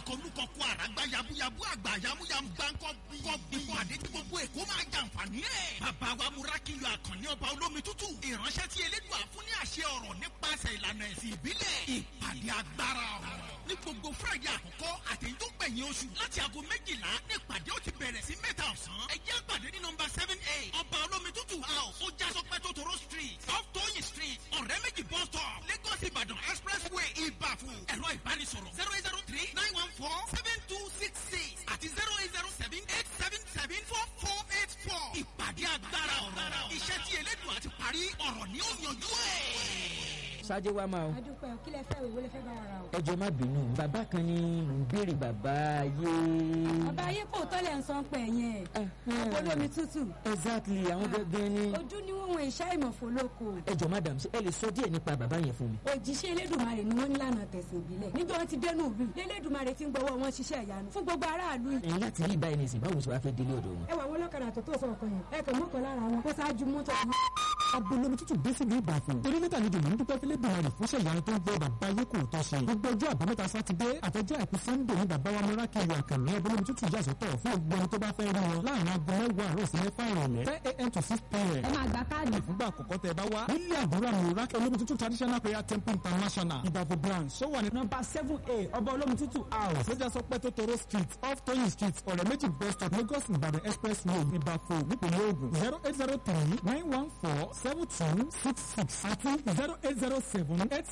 kọlùkọ kọ àràgbá yabuyabu àgbà yamuyamu gbáǹkọ bí ìpàdé tí gbogbo èkó máa jàǹfààní ẹ̀. bàbá wa múrákìlọ̀ àkànní ọba olómi tútù ìránṣẹ́ tí elédùn àfún ní àṣẹ ọ̀rọ̀ nípasẹ̀ ìlànà ẹ̀sìn ìbílẹ̀ ìpàdé agbára ọ̀rọ̀ ní gbogbo friday àkọ́kọ́ àtẹ̀yìn tó gbẹ̀yìn oṣù láti aago méjìlá ní ìpàdé ó ti bẹ̀rẹ̀ sí mẹ́ta ọ̀sán ẹ jẹ́ àpàdé ní nọmba seven eight ọba olómi tútù house ó já sọpẹ́ tó toro street off tóyìn street ọ̀rẹ́ méjì bus stop lagos ìbàdàn expressway ìbàfún ẹ̀rọ ìbánisọ̀rọ̀ zero eight zero three nine one four seven two six six àti zero eight zero seven eight seven seven four four eight four ìpàdé agbára ọ̀rọ̀ iṣẹ́ tí elédùn àti parí ọ̀rọ̀ ni ó yanjú ẹ̀ ṣáájú wa máa o. adúpẹ́ kí lẹ fẹ́ ìwé lẹ fẹ́ bá ara o. ẹ jọ̀ọ́ má bínú bàbá kan ní mò ń béèrè bàbá ayé. bàbá ayé kò tọ́lẹ̀ ń san pẹ̀ yẹn. olómi tútù. exactly àwọn gangan ni. ojú ni wọn wọn ìṣá ìmọ̀fó lóko. ẹ jọ̀ọ́ madam ṣé ẹ lè sọ díẹ̀ nípa bàbá yẹn fún mi. òjíṣẹ́ elédùnmarè ni wọ́n ní lànà tẹ̀sán ìbílẹ̀. níjọ́ wọn ti dẹnu ìlú elédùnmarè ti ń gbọ́wọ́ wọn ṣiṣẹ́ ìyanu fún gbogbo aráàlú yìí. ẹ̀yin láti rí báyìí nìsín báwo ṣe wá fẹ́ délé ọ̀dọ̀ wọn. ẹ wà wọn lọ́kadà tó tó sọ̀kan yẹn ẹ kàn mọ́kàn lára wọn kó ṣáájú mọ́tò abolomi tútù dé sílùú ìbàfọ̀ torí níta ni dùnú dúpẹ́ fílẹ̀ bìnrin fúnṣẹ́ ìyanu tó ń gbọ́ bàbá ayé kò tọ́ ṣe gbogbo ọjọ́ àbámẹ́ta sátidé àtọjọ́ àìkú sannde ní bàbá wa múra kiri àkànní abolomi tútù yà sọ́tọ̀ fún gbogbo ẹni tó bá fẹ́ rí wọn láàrin aago mẹ́wàá àárọ̀ sí mẹ́fà ìrọ̀lẹ́ ten a.m. to six p.m. ẹ máa gba káàdì. fúngbà àkọ́kọ́ tẹ bá wá nílé àdúrà múra olómi tútù traditional prayer temple international ìbàfọ̀ branch sọ wà ní nọ́mbà seven a ọba olómi tútù house lọ́jà sọ pé tótóró street off toyin street ọ̀rẹ́ méjì bus stop lagos ìbàdàn expressway ìbàfọ̀ nípìnlẹ̀ ògùn zero eight zero three nine one four seven two six six àti zero eight zero seven eight